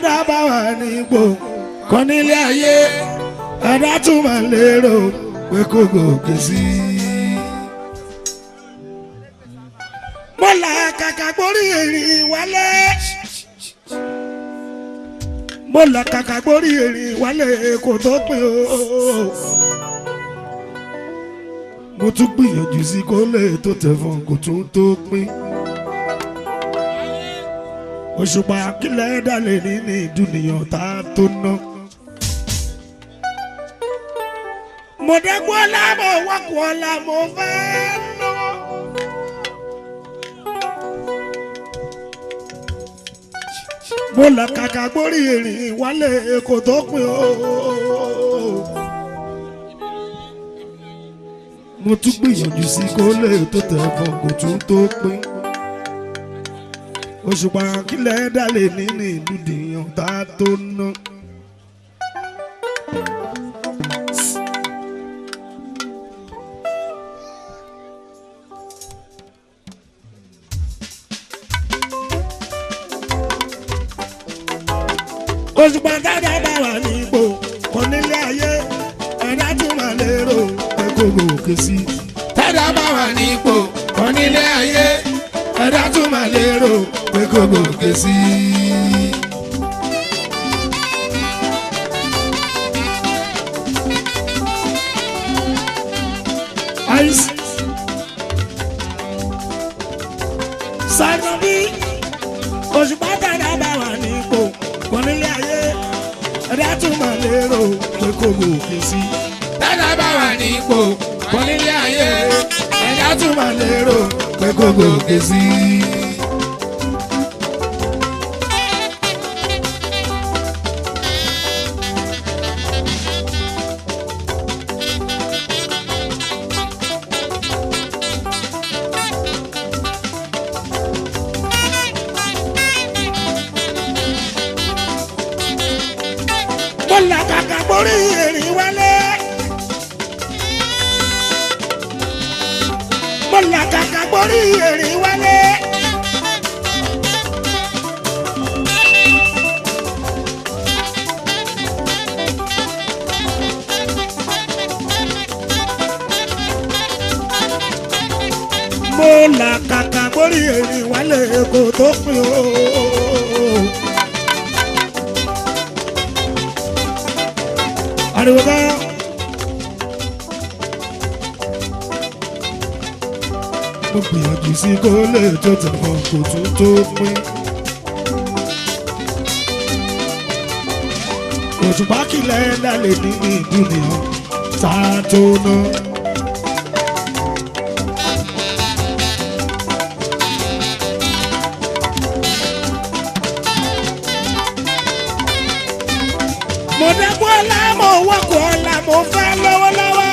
tẹ́dá bá wà ní ipò kan nílé ayé ẹ̀dá tún máa lérò pé kò gòkè sí i. mo là kàkà gbórí èrìn wálé mo là kàkà gbórí èrìn wálé kò tó pin o mo tún gbìyànjú sí kó lè tó tẹ̀ fún kò tún tó pin òṣùpá kílẹ̀ dalẹ̀ nínú ìdúnìyàn tá a tó ná. mo dẹ́kun ọlá mo wákùn ọlá mo fẹ́ náwó. mo là kàkà gbórí ìrìn wálé kò tó pin o. mo tún gbìyànjú sí kó lè tó tẹ̀ fún kò tún tó pin òṣùpá kílẹ̀ dálé nínú ìlú dìyàn tá a tó ná. òṣùpá dáadáa bá wà ní ipò kan nílé ayé ẹ̀dá tún máa lérò pé kò gòkè sí i. tẹ́dá bá wà ní ipò kan nílé ayé ẹ̀dá tún máa lérò pé kò gòkè sí i. àìsí. sànà bí òṣùpá dáadáa bá wà ní ipò kan nílé ayé ẹ̀dá tún máa lérò pé kò gòkè sí i. tẹ́dá bá wà ní ipò kan nílé ayé ẹ̀dá tún máa lérò pé kò gòkè sí i. mo là kàkà borí èrìn wálé. mo là kàkà borí èrìn wálé. mo là kàkà borí èrìn wálé kò tó pin o. ariwo ká. mo gbìyànjú sí kó lè tó tẹ̀wọ̀n kò tún tó pín. òṣùpá kìlẹ̀ lálẹ́ ní ìdúnìyàn tá a tó ná. mo dẹ́kun ọ̀la mo wọ́kọ̀ ọ̀la mo fẹ́ lọ́wọ́lọ́wọ́.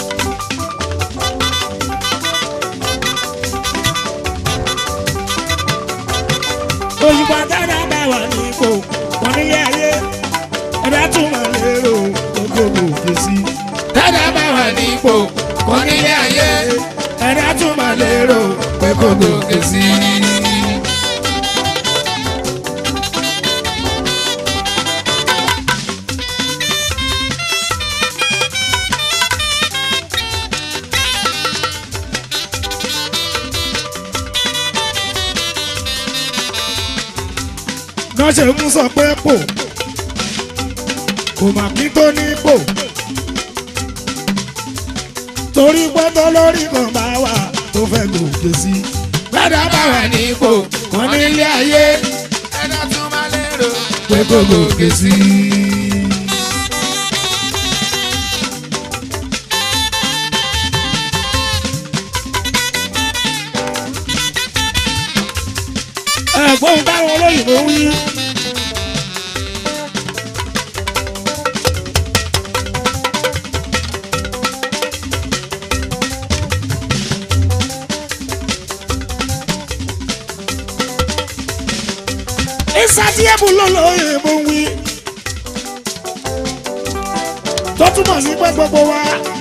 òṣùpá dáadáa bá wà ní ipò wọn nílé ayé ẹ̀dá tún máa lérò gbogbo òkè sí. tẹ́dá bá wà ní ipò kan nílé ayé ẹ̀dá tún máa lérò pé kò gòkè sí i. náà ṣe ń sọ pé pò kò mà kí tó ní pò torí gbọ́dọ̀ lórí kan bá wà tó fẹ́ gòkè sí. tẹ́dá bá wà ní ipò kan nílé ayé ẹ̀dá tún máa lérò pé kò gòkè sí i. ẹ̀gbọ́n táwọn olóyìnbó wí. ìsàtìyẹ́bù lọ́lọ́yìnbó wí. tó túmọ̀ sí pé gbogbo wa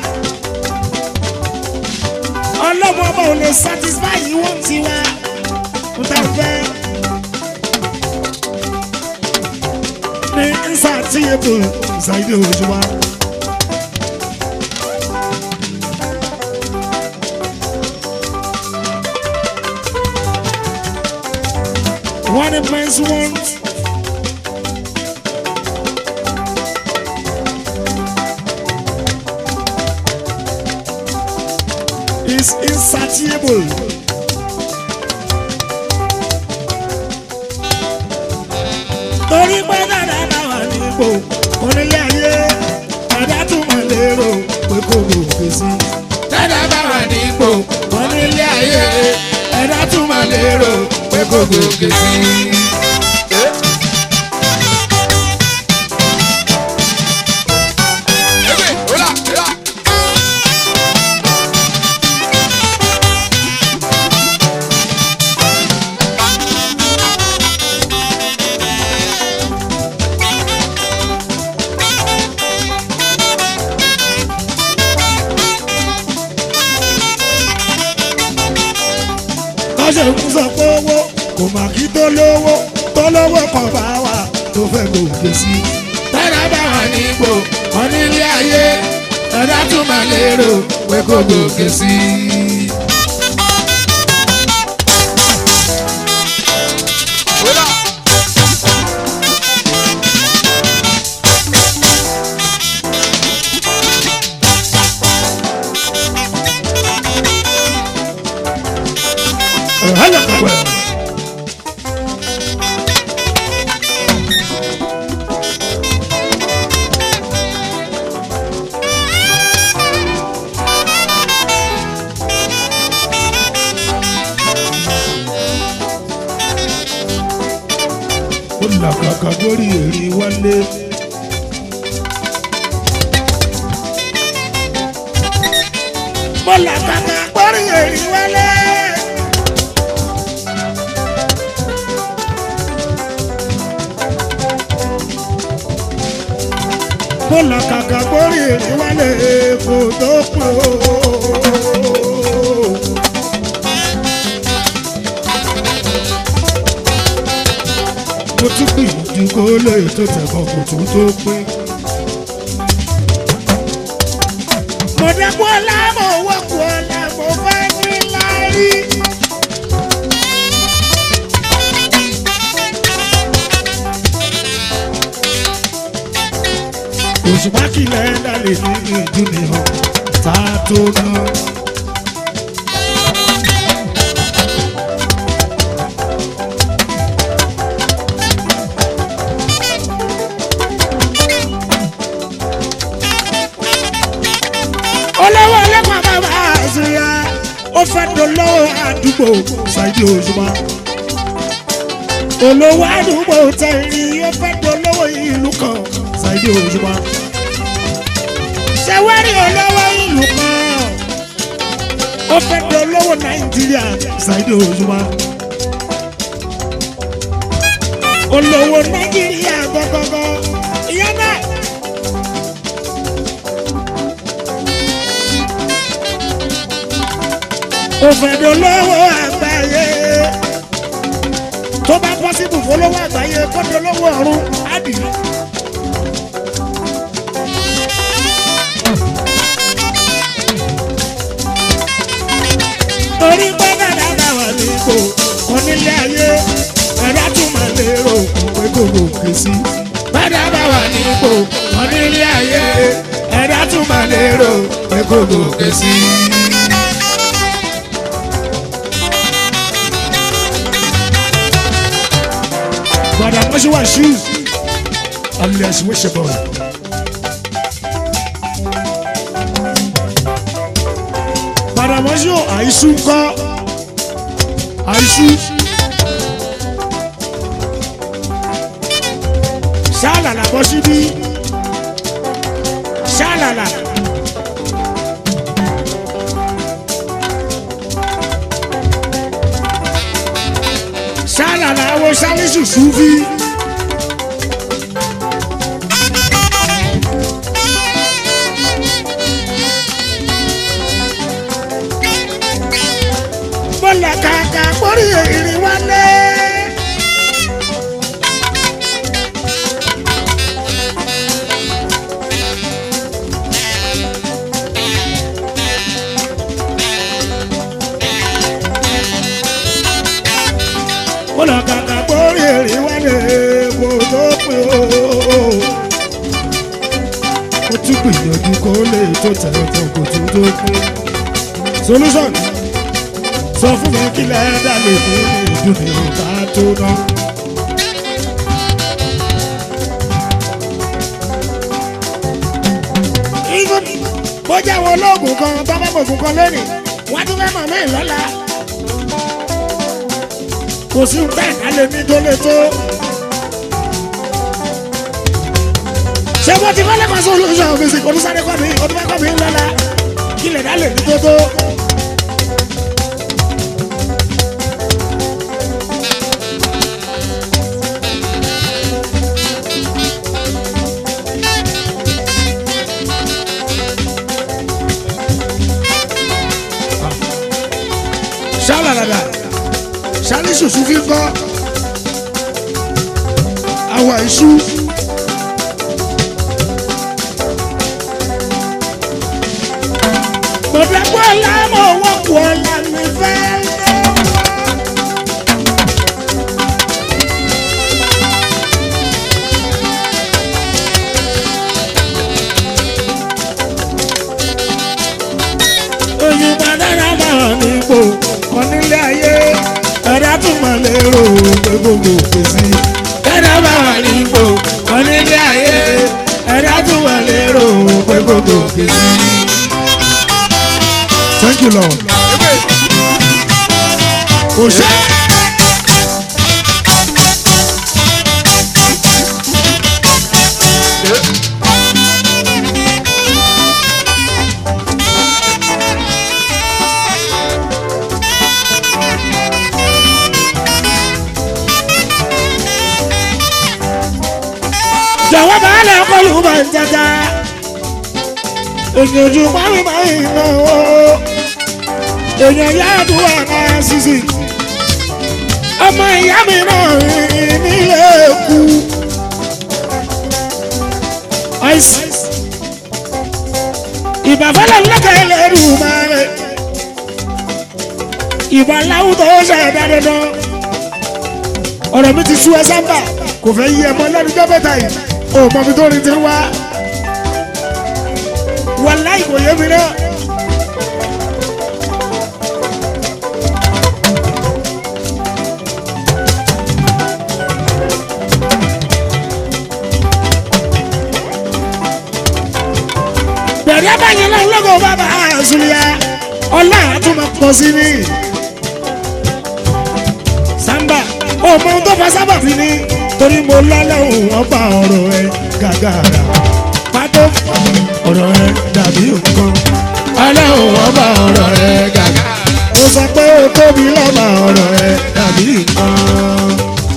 ọlọ́mọ ọba ò lè satisfy yìí wọ́n ti wá n ta fẹ́. insatiable Saheed Òṣùpá. What a man's want. Is insatiable. torí pé dáadáa náà wà ní ipò onílé ayé ẹ̀dá tún mọ̀ lérò pé kò gòkè sí. Tẹ́lẹ̀ bá wà ní ipò wọn nílé ayé ẹ̀dá tún máa lérò pé kò gòkè sí. Ewé, ọlá, ọlá. kọ́sẹ̀ ń sọ pé owó kò mà kí tó lówó tó lówó kan bá wà tó fẹ́ gòkè sí. Tẹ́lẹ̀ bá wà ní ipò wọn nílé ayé ẹ̀dá tún máa lérò pé kò gòkè sí. Ọlá. ẹ̀hálà pẹ̀pẹ̀. ó làkàkà lórí èrè wálé. mo làkàkà lórí èrè wálé. mo làkàkà lórí èrè wálé kò tó pọ̀. mo tún gbìyànjú kó lè tó tẹ̀kọ̀ kò tún tó pín. mo dẹ́kun ọlá mo wọ́pọ̀ ọlá mo fẹ́ ní láárí. òṣùpá kìlẹ̀ dálé ní ìjú ni hàn tá a tó ná. olówó ọlọ́pàá bàbá àṣeyà ó fẹ́ dolówó àdúgbò Saheed Òṣùpá olówó àdúgbò tẹ̀rí ó fẹ́ dolówó ìlú kan Saheed Òṣùpá ṣẹwárí olówó ìlú kan ó fẹ́ dolówó Nàìjíríà Saheed Òṣùpá olówó Nàìjíríà gọgọgọ ìyá náà. òfèdè olówó àgbáyé tó bá pọ́sibù fọlọ́wọ́ àgbáyé kọ́dọ̀ olówó ọ̀run ádì. torí pé dáadáa bá wà nípò kan nílé ayé ẹ̀dá tún máa lérò pé kò gòkè sí. Bàdá bá wà ní ipò wọn nílé ayé ẹ̀dá tún máa lérò pé kò gòkè sí. Brother Moshiwa shoes alias Wishable. Brother Moshiwa àìsú ńkọ́ àìsú. Ṣálàlà bọ́ síbí. Ṣálàlà. Ṣálàlà wo Ṣálíṣù Súfì. Bọ́lá kàkà mórí ìrìn wálé. kọ́lá kàkà gbórí èrè wálé kò tó pé o. ó tún gbìyànjú kó lè tó tẹ̀lé tán kò tún tó kú. solution sọ fún mi kí lẹ́ẹ̀dá lè fi ìdúnnì ọ̀tá tó ná. even bójá àwọn olóògùn kan tó fẹ́ mọ̀gùn kan lónìí wọ́n tún fẹ́ mọ̀ mí lọ́la. kò sí ń bẹ́ẹ̀ ká lè ní tó lè tó. ṣé mo ti fẹ́lẹ́ kan solution fèsì kò ní sáré kọ́ mi kò ní fẹ́ kọ́ mi lọ́la kí lè dá lè ní tó tó. ṣálàlàlà ṣálí ṣùṣù fi kọ́ àwà iṣu. Bọ̀dọ̀gbọ́ ọ̀la mọ̀ wọ́pọ̀ ọ̀la mi fẹ́. Òyìnbó dára bá wà nípò kan nílé ayé ẹ̀dá tún mọ̀ lérò pé gbogbo òkè sí. ẹ̀dá bá wà nípò kan nílé ayé ẹ̀dá tún mọ̀ lérò pé gbogbo òkè sí. Thank you, Lord. Òṣè. jọ̀wọ́ bá lẹ̀ kọlù bá ń jẹta. èèyàn ojú parí máa ń ná o. èèyàn yá àdúrà náà sísì. ọmọ ìyá mi náà rìn nílé kú. ọ̀ìsì. ìbàfẹ́lẹ̀ lọ́kẹ́ lẹ́rù máa rẹ̀. ìbà láwùjọ ṣe ẹ̀dá dandan. ọ̀rọ̀ mi ti sú ẹ sábà kò fẹ́ yí ẹmọ lẹ́nujọ́ mẹ́ta yìí o mọ mi tó rin ti wá wàláì kò yé mi náà. bẹ̀rẹ̀ abáyẹn náà lọ́gọ̀ bàbá àzùlíà ọlá àtúmọ̀ pọ̀ sí ni samba ọmọ tó fa sábàbí ni torí mo lọ́lọ́hùn ọba ọ̀rọ̀ ẹ gàgàrà pátó ọ̀rọ̀ ẹ dàbí nǹkan ọlọ́hùn ọba ọ̀rọ̀ ẹ gàgàrà ó sọ pé ó tóbi lọ́ba ọ̀rọ̀ ẹ dàbí nǹkan.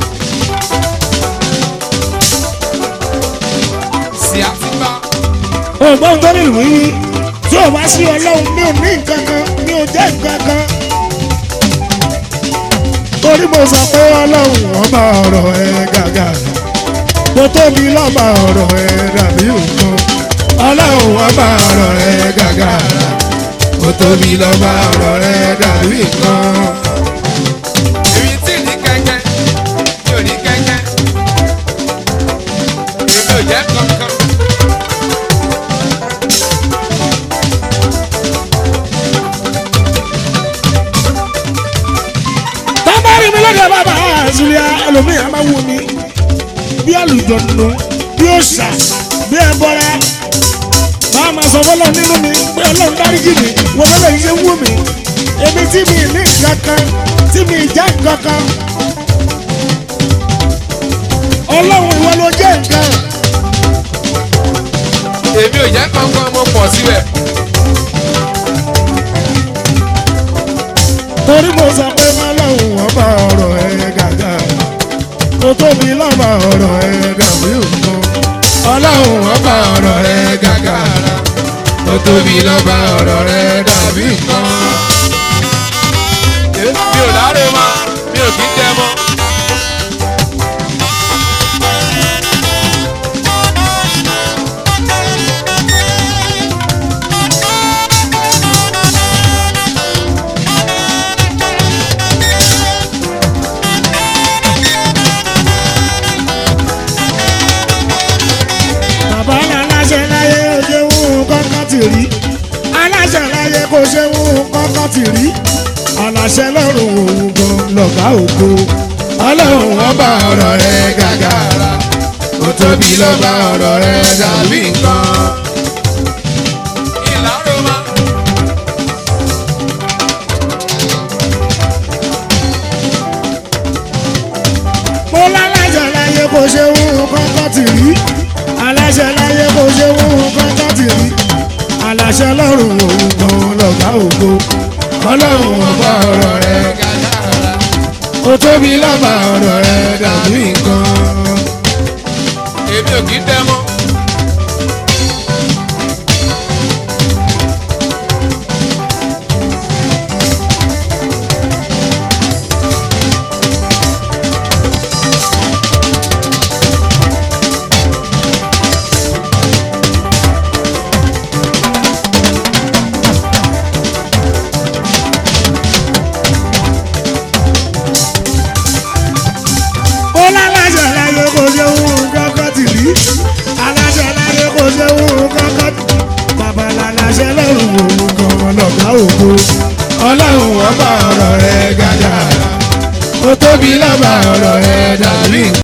sí àtìgbà. ògbọ́n tó ní ìwé yìí tí ò wá sí ọlọ́run mi ò ní nǹkan kan mi ò jẹ́ nǹkan kan torí mo sọ pé ọlọ́run ọba ọ̀rọ̀ ẹ gàgàrà mo tóbi lọ́ba ọ̀rọ̀ ẹ dàbí nǹkan ọlọ́run ọba ọ̀rọ̀ ẹ gàgàrà mo tóbi lọ́ba ọ̀rọ̀ ẹ dàbí nǹkan. èmi tí ní kẹ́kẹ́ mi ò ní kẹ́kẹ́ èmi ò jẹ́ kankan. tábàrí mi lọ́dọ̀ bàbá àzùlíà ẹlòmíì máa wù mí bí àlùjọ̀nù bí òòṣà bí ẹbọra máa ma sọ fọlọ́ nínú mi pé ọlọ́run dáríjì mi wọ́n lọ́lọ́ yìí ṣe wù mí èmi tí mi ní nǹkan kan tí mi jẹ́ nǹkan kan ọlọ́run ìwọ ló jẹ́ nǹkan èmi ò jẹ́ kankan mo pọ̀ síbẹ̀. torí mo sọ pé ọlọ́run ọba ọ̀rọ̀ ẹ̀ gàgà mo tóbi lọ́ba ọ̀rọ̀ ẹ̀ dàbí nǹkan ọlọ́run ọba ọ̀rọ̀ ẹ̀ gàgà mo tóbi lọ́ba ọ̀rọ̀ ẹ̀ dàbí nǹkan. mi ò láre mọ́ mi ò kí ń jẹ mọ́. rí aláṣẹ láyé kò ṣe ń kọ́kọ́ ti rí aláṣẹ lọ́rùn òun gan lọ́gá ògo ọlọ́run wọn bá ọ̀rọ̀ rẹ gàgàrà ó tóbi ló bá ọ̀rọ̀ rẹ dàbí nǹkan. ìlàró máa. mo láláṣẹ láyé kò ṣe ń kọ́kọ́ ti rí aláṣẹ láyé kò ṣe ń kọ́kọ́ ti rí aláṣẹ lọ́rùn òun gan lọ́gá ògo ọlọ́run wọn bá ọ̀rọ̀ rẹ gàgàrà ó tóbi ló bá ọ̀rọ̀ rẹ dàbí nǹkan. èmi ò kì í tẹ́ mọ́. mo láláṣẹ láyé kò ṣe ń kọ́kọ́ ti rí aláṣẹ láyé kò ṣe ń kọ́kọ́ ti bàbá láláṣẹ lọ́rùn òun gan lọ́gá ògo ọlọ́run wọn bá ọ̀rọ̀ rẹ gàgàrà ó tóbi ló bá ọ̀rọ̀ rẹ dàbí nǹkan.